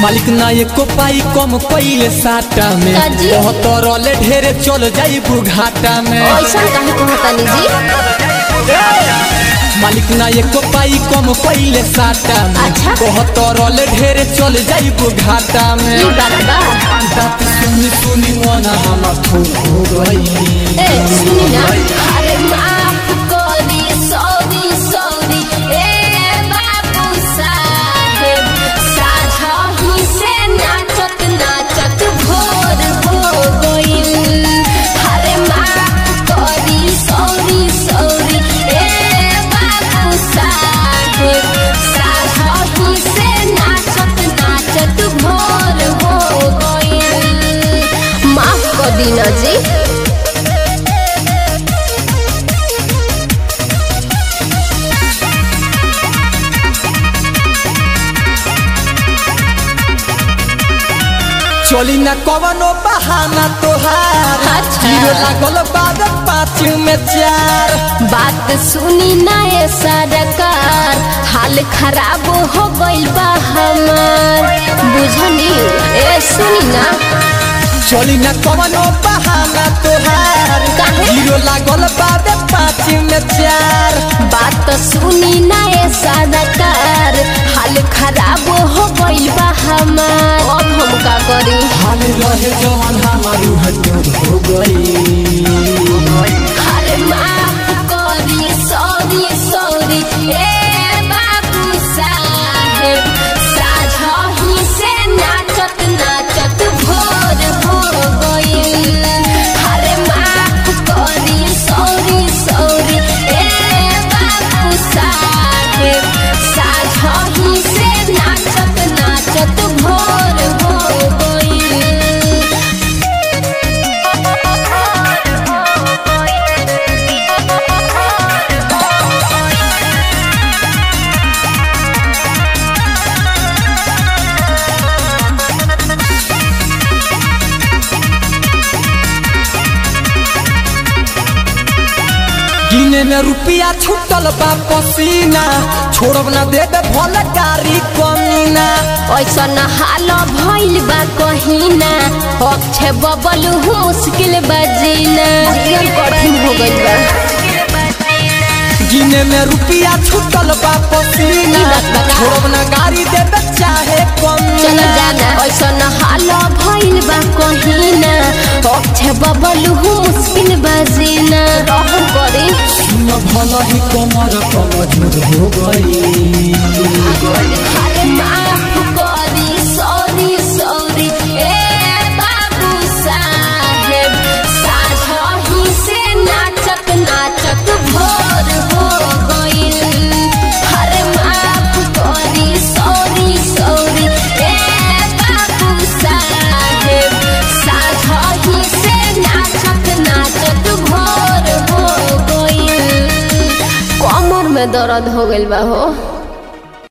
मालिक ना एको पाई कम कइले साटा में काजी? बहुत रले ढेरे चल जाई बुघाटा में ऐसा काहे कहतानी जी मालिक ना एको पाई कम कइले साटा में अच्छा। बहुत रले ढेरे चल जाई बुघाटा में ई बात बा बात सुनी सुनी मन हम हो गई ए सुनी ना अरे माफ करी सॉरी सॉरी ए बाबू साहेब साझा ही से नाचत नाचत भोर हो गइल अरे माफ करी सॉरी सॉरी ए बाबू साहेब साझा ही से नाचत नाचत भोर हो गइल माफ कर दीना जी चली ना कवनो बहाना तोहार अच्छा। जीरो लागल बाद पाँच में चार बात सुनी ना ये सरकार हाल खराब हो गइल बा हमार बुझनी ए सुनी ना चली ना कवनो बहाना तोहार काहे? जीरो लागल बाद पाँच में चार बात सुनी ना ये सरकार हाल खराब हो गइल बा हमार अब हम का करी हाल रहे जवन हमारू हटूर हो गई अरे माफ करी सॉरी सॉरी ए बाबू साहेब साझा ही से नाचत नाचत भोर हो गइल अरे माफ करी सॉरी सॉरी ए बाबू साहेब साझा ही से नाचत नाचत भोर हो गइल गिने में रुपया छूटल बा पसीना छोड़ब ना देबे भले गाड़ी कमीना ऐसा न हाल भइल बा कहिना अक्षय बबल मुश्किल बजीना जीवन कठिन हो गइल बा गिने में रुपया छूटल बा पसीना ई बात बता। छोड़ब ना गाड़ी देबे चाहे चल कमीना जाना ऐसा न हाल भइल बा कहिना अक्षय बबल मुश्किल बजीना रहु करे सुन भला ही कमर कमजोर हो गई अरे माफ करी सॉरी सॉरी ए बाबू साहेब साझा ही से नाचत नाचत भोर हो गइल अरे माफ करी सॉरी सॉरी ए बाबू साहेब साझा ही से नाचत नाचत भोर हो गइल कमर में दर्द हो गइल बा हो